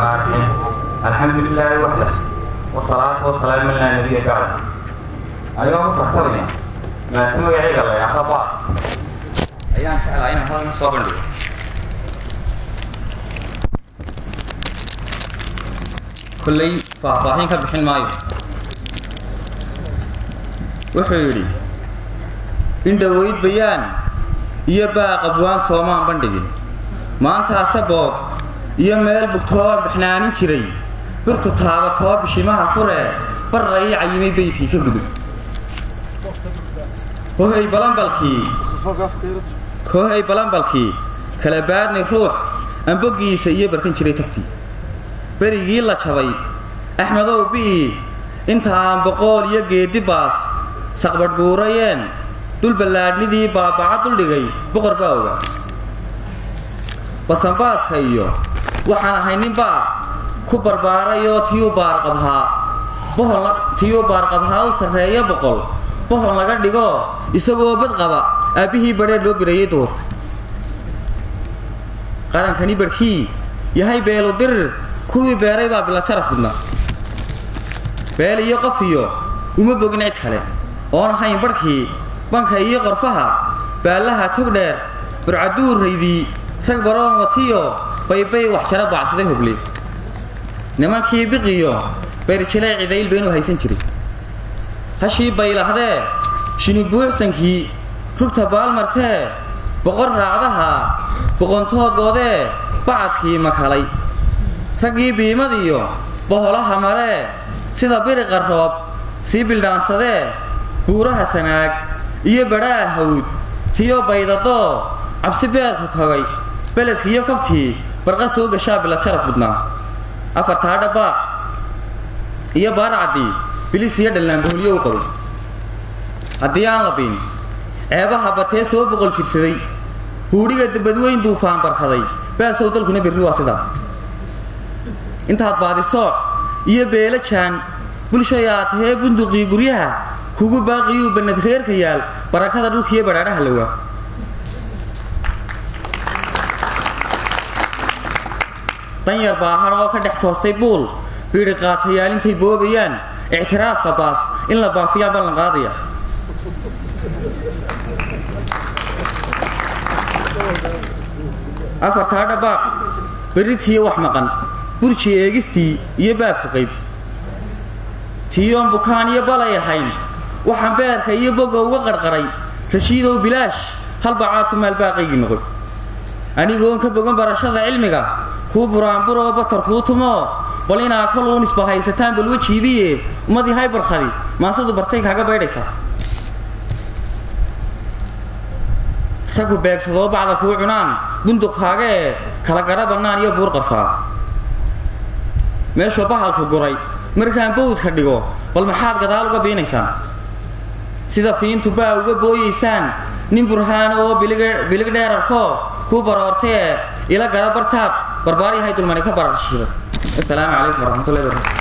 الرحيم الحمد لله وحده والصلاة والسلام على نبي بعد أيها فرحتنا ما سمع عيد الله يا خبا أيام فعل عين هذا مصابن لي كلي فاهفاهين كبحين مايو wuxuu yidhi in dhoweyd bayaan iyo baaq abwaan soomaan bandhigin maantaase boob iyo meel bugtoo baxnaanin jiray birtu taabatoo bishimaha furee barra ii cayimay beydkii ka gudub hohay balambalkii hohay balambalkii kala baadni ruux amboggiisa iyo barkan jiray taftii berigii la jabay axmedow bi'i inta aan boqool iyo geeddi baas saqbadhguurayeen dul ballaadhnidii baabaca duldhigay boqor baa ogaa basanbaaska iyo waxaan ahay ninbaa ku barbaarayoo tiyuu baarqabhaa bohol tiyuu baarqabhaa u sarreeya boqol bohol laga dhigo isagoo bad qaba aabbihii badheer loo birayay duurka qarankani barhkii yahay beelu dirir kuwii beeray baa bilajaraf gudna beel iyo qof iyo uma bogin cid kale oon ahayn barhkii banka iyo qorfaha baallaha tog dheer burcaduuraydii rag baroon watiyo baybay wax jara baacsaday hogle nimankii biqiyo beerjilay cidayl baynu haysan jiray hashii baylahdee shinibuuxsankii rugta baalmartee boqor raacdaha boqontoodgoodee bacadkii makalay raggii biimadiyo boholaha maree sida biriqa roob sii bildhaansadee buuraha sanaag iyo badhaa hawd tiyo baydadoo cabsi beelka kogay beledkiiyo kobtii barqa soo gashaa bilajaraf budnaa afartaa dhabaaq iyo baarcadii bilis iyo dhallaanbaholyo u qabo haddii aan la biin ceebaha batee soo boqol jirsaday huudhiga dabadweyn duufaan barkaday baasow dalkuna berri waa sidaa intaad baadisooc iyo beela jaan bulshayaa tahee bunduqii guryaha kugu baaqiyuu bannad reerka yaal barakada dhulkiiyo badhaadhaha lawaa danyar baahar oo ka dhex toostay buul biidhi qaatayaal intay boobayaan ictiraafka baas in la baafiyaa ballan qaadaya afartaa dhabaaq berritiiyo wax maqan burji eegistii iyo baabka qayb tiyoon bukaan iyo balay ahayn waxaan beerka iyo boga uga qarqaray rashiidow bilaash halbacaadku maalbaaqaygii noqoy anigoon ka bogan barashada cilmiga kuu buraanburoo batar kuu tumoo bal inaa koluun isbahaysataan bal wejiibiye ummadii haybarkadi maasadu bartay kaaga baydhaysaa raggu beegsadoo bacda kuu cunaan bunduq kaaga ee kala gara bannaan iyo buur qarfaa meeshuu bahalku guray markaan bawdka dhigo bal maxaad gadaal uga biinaysaan sida fiintu baa uga booyaysaan nin burhaano oo bilig dheerarkoo kuu baroortay ee ila gara bartaab barbaaryahay dulmani ka bararshiido asalaamu calaykum waraxmatullahi barakatu